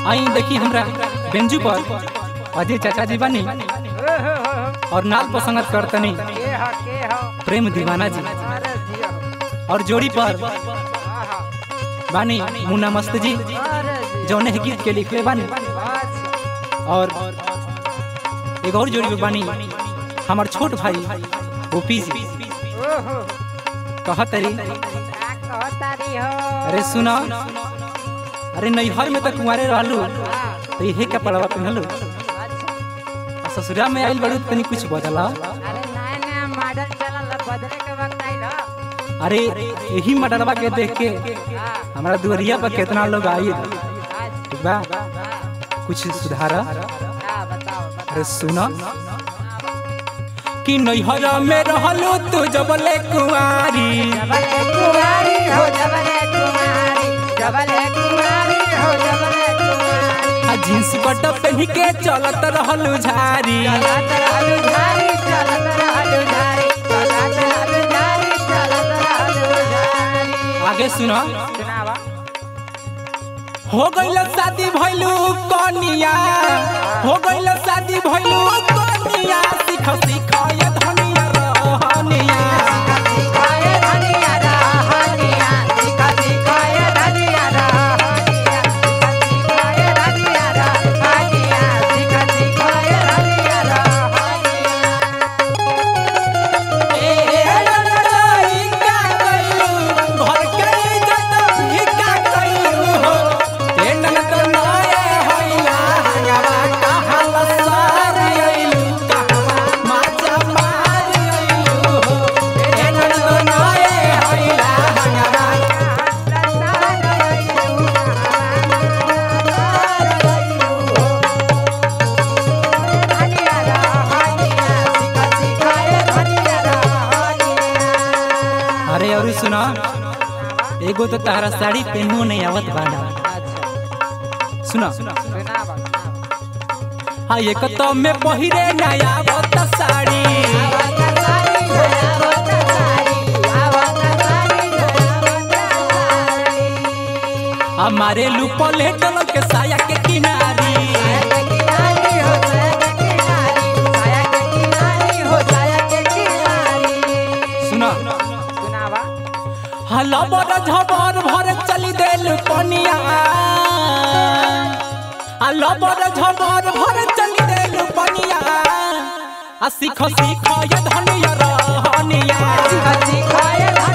आई देखी हमरा बेंजू पर अजय चाचा जी बानी और नाल पर संगत करतनी के ह के ह प्रेम दीवाना जी अरे जिया और जोड़ी पर आहा बानी मुन्ना मस्त जी अरे जिया जौने है गीत के लिखले बानी अच्छा और एक और जोड़ी पे बानी हमार छोट भाई ओपी जी ओहो कहतरी का कहतारी हो अरे सुना अरे नैहर में तो कुंवारे रहलू हाँ, तो इहे कपड़वा पहनलू अच्छा आ ससुरा में आइल बड़ू तनी कुछ बदला अरे नया नया मॉडल चलल ह, बदले के वक्त आइल ह। अरे यही मडरवा के देख के हाँ, हमारा दुआरिया पर कितना लोग आई अच्छा, ठीक बा हाँ, कुछ सुधार हाँ, बताओ अरे बताओ सुना कि नैहर में रहलू तू जबले कुंवारी जबले कुमारी हो जबले कुमारी जबले कुमारी हो जबले कुमारी आ जींस पट पहन के चलत रहलू झारी चलत रहलु झारी चलत रहलु झारी चलत रहलु झारी चलत रहलु झारी आगे सुना सुनावा हो गइल शादी भइलू कनिया हो गइल शादी भइलू कनिया सिख सिख ये धनिया रहनिया सिखाए धनिया रहनिया सिखा सिखाए धनिया रहनिया सिखा सिखाए धनिया रहनिया सिखा सिखाए धनिया रहनिया ए लड़ाई का गइलू घर के इज्जत भी का गइलू हो ए ननद नए होइला हंगामा कहल सारी अइलू कहवा माचा मारी अइलू हो ए ननद नए होइला हंगामा अरे और सुना एगो तो तारा साड़ी पहनो नहीं आवत बाना सुना हाँ एक तो में पहिरे नया आवत साड़ी हमारे लुपले टल के साया के किनारी सुना हला बर झबर भर चली देल पनिया हला बर झबर भर चली देल पनिया आ सीख सीख ये धनिया रहनिया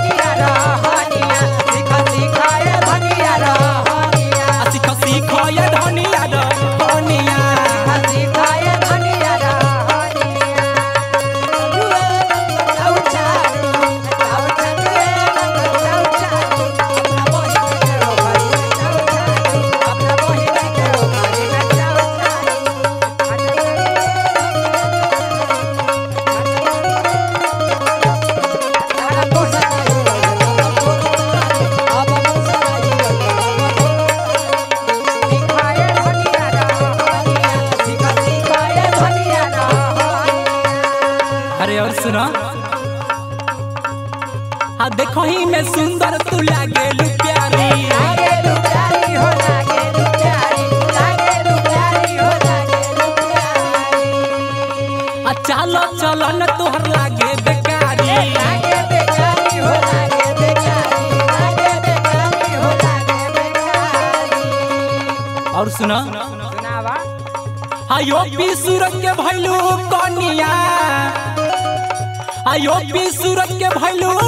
आ सीख सीख ये धनिया रहनिया अरे और सुना हाँ देखो ही में सुंदर तू लागे लू प्यारी आ चालो चलो न तोहर लागे बेकारी और सुना सुनावा आयो पी सूरज के भैलू कनिया आयो पी सूरज के भैलू